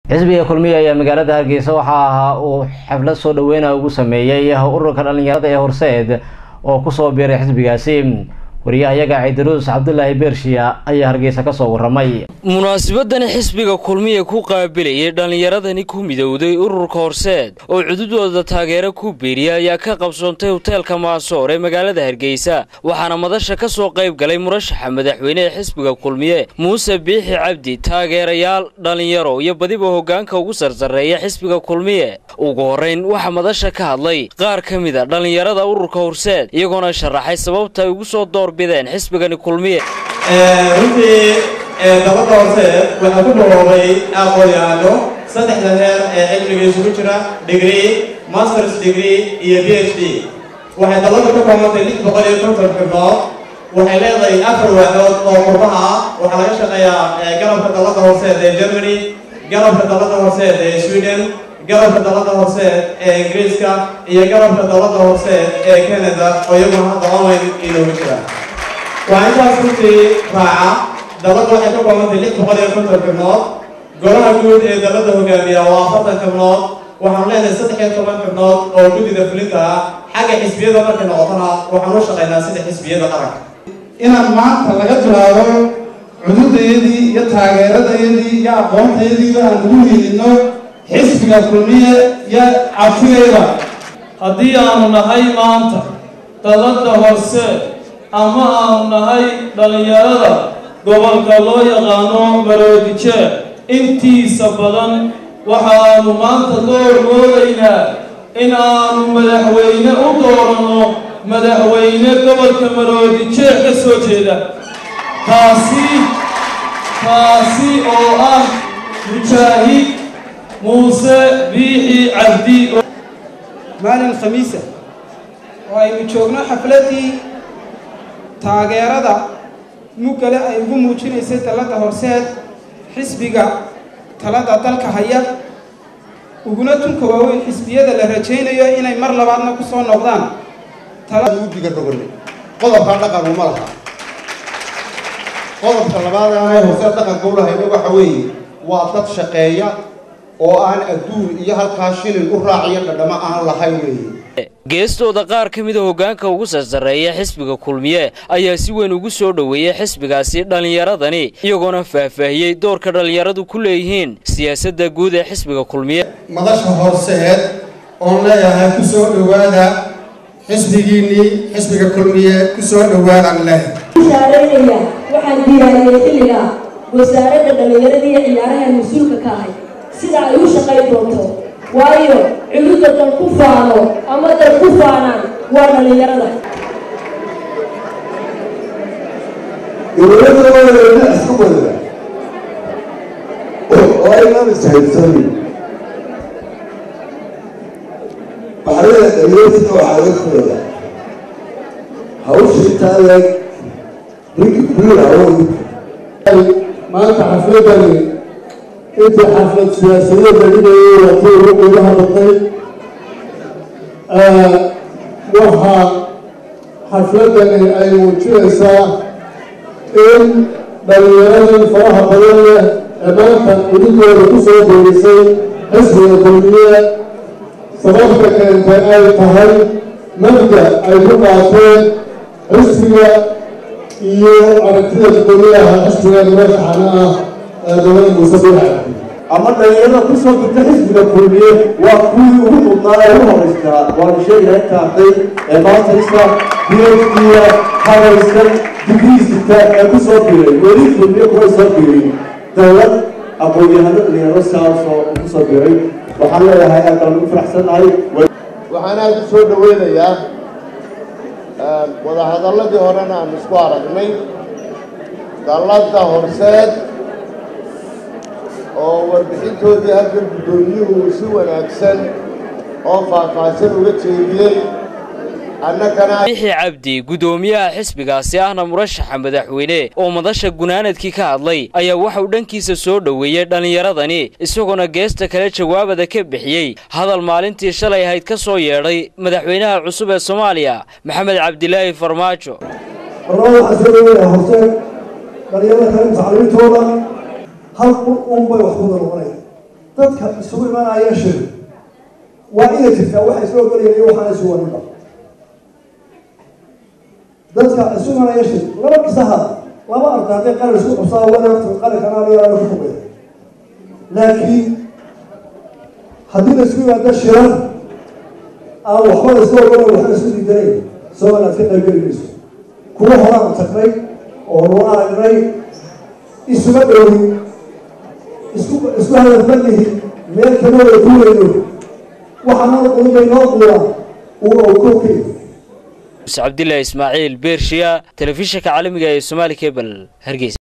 xisbiga kulmiye ayaa magaalada hargeysa waxaa ahaa uu xaflad soo dhaweyna ugu sameeyey ururka dhalinyarada ee horseed oo kusoo biiray xisbigaasi wariyahayaga ciidiruus cabdulaahi beershiya ayaa hargeysa kasoo waramay munaasabadani xisbiga kulmiye ku qaabilayay dhallinyaradani ku midowday ururka horseed oo cududooda taageero ku biiriya ayaa ka qabsoontay hoteelka maasoor ee magaalada hargeysa waxaana madasha ka soo qayb galay murashaxa madaxweyne ee xisbiga kulmiye muuse biixi cabdi taageerayaal dhallinyaro iyo badiba hoggaanka ugu sarsareeya xisbiga kulmiye ugu horrayn waxaa madasha ka hadlay qaar ka mida dhallinyarada ururka horseed iyagoona sharaxay sababta ay ugu soo doorbideen xisbigani kulmiye runtii dabadda hoose waxaa ku biloobay aqoon-yahano saddexda heer ee cilmiga isugu jira degree masters degree iyo b h d waxay dalada ka koobantay lix boqol iyo konton xibnood waxay leedahay afar waaxood oo qurbaha ah waxaa laga shaqeeyaa garabka dalada horseed ee germany garabka dalada horseed ee sweden garabka dalada horseed ee ingiriiska iyo garabka dalada horseed ee canada oo iyaguna hadda online inooga jira waa intaas runtii raaca dalada waxay ka koobantay lix boqol iyo konton xibnood golaha guud ee dalada hogaamiya waa afartan xibnood waxaanu leenahay saddex iyo toban xibnood oo guddida fulinta ah xagga xisbiyada markay noqotona waxaan u shaqaynaa sida xisbiyada qaranka inaan maanta laga bilaabo cududayadii iyo taageeradayadii iyo aqoontayadiiba aan ugu hiilino xisbiga kulmiye iyo cabsigayda haddii aanu nahay maanta dalada hoose ama aanu nahay dhallinyarada gobolka loo yaqaano maroodije intiisa badan waxaanu maanta door moodaynaa in aanu madaxweyne u dooranno madaxweyne gobolka maroodije ka soo jeeda taasi taasi oo ah mujaahid muuse biixi cabdi maalin khamiisa oo aynu joogno xafladdii taageerada muggale ay ugu muujinaysay dalladda horseed xisbiga talada dalka haya uguna tunka waaweyn xisbiyada la rajaynayo inay mar labaadna ku soo noqdaan udiga roganay qodobkaa dhaqan uma laha qodobka labaad aanay horseed dhaqanka u lahayna waxa weeye waa dad shaqeeya oo aan adduun iyo halkaa shilin u raaciyo dhadhamo aan lahayn weeye geestooda qaar ka mida hoggaanka ugu sarsareeya xisbiga kulmiye ayaa si weyn ugu soo dhoweeyey xisbigaasi dhallinyaradani iyagoona faahfaahiyey doorka dhallinyaradu ku leeyihiin siyaasadda guud ee xisbiga kulmiye madasha horseed oon leeyahay ku soo dhowaada xisbigiinnii xisbiga kulmiye ku soo dhowaadaan leh shaareynaya waxaan diyaariyey xilliga wasaaradda dhallinyarada iyo ciyaaraha mas-uulka ka ahay sida ay u shaqayn doonto waayo cududda dal ku faano ama dal ku faanaan waa dhallinyarada dowladda isku wada oo aynaan ishaysanin baxrada dhalinyarta waxaa laga kuleeya hawshii taaleeg ninki kuliga hawadi maanta xafladani intii xaflad siyaasadeeda dhigayay watii ugu qiimaha badnay waxaa xafladani ay muujinaysaa in dhallinyaradii faraha badan leh ee maanta cududooda ku soo boorisay xisbiga kulmiye sababta keentay ay tahay mabda ay ku qaateen xisbiga iyo aragtida gudoomiyaha xisbiga madaxana ah ee gobada muuse biixi ama dhalinyarada kusoo dirta xisbiga kulmiye waa kuwii ugu mudnaa ee ugu horeystaa waanu sheegahay inta arday ee maantaysa biyadiya habaysan digriisita ee kusoo biray weli kulmiye kuway soo biray dowlad aqoon-yahano dhalinyaro saasoo kusoo biray waxaan leeyahay aad baan ugu faraxsannahay waxaan aada u soo dhaweynayaa wadahadalladii horena aan isku aragnay dalladda horseed oo warbixintoodii halkan guddoomiyuhu si wanaagsan oo faahfaahsan uga jeediyey bixi cabdi guddoomiyaha xisbigaasi ahna murashaxa madaxweyne oo madasha gunaanadkii ka hadlay ayaa waxauu dhankiisa soo dhoweeyey dhallinyaradani isagoona geesta kale jawaabada ka bixiyey hadal maalintii shalay ahayd ka soo yeedhay madaxweynaha cusub ee soomaaliya maxamed cabdilaahi farmaajo dhalinyarada kale tacliintooda hal un bay wax kuda noqonaya dadka isugu imanaya shir waa inay jirtaa waxa isla ogolaya iyo waxaan isu waninba dadka isu imanaya shir laba kisaha laba arda hadday qalin isku qabsaa wana qalinkan aniga ku fogaya laakiin haddii la isku yimaado shirar aan waxba la iska ogolay waxba isku diidanayn somaliland ka qaybgeli mayso kuwa horaan tagnay oo nu aragnay isuma dhowin isku isku hadafmanihi meel kama wada duulayno waxaa noo quuday noo quura uu oo kookay cabdilaahi ismaaciil beershiya telefishinka caalamiga ee somaali cable hargeysa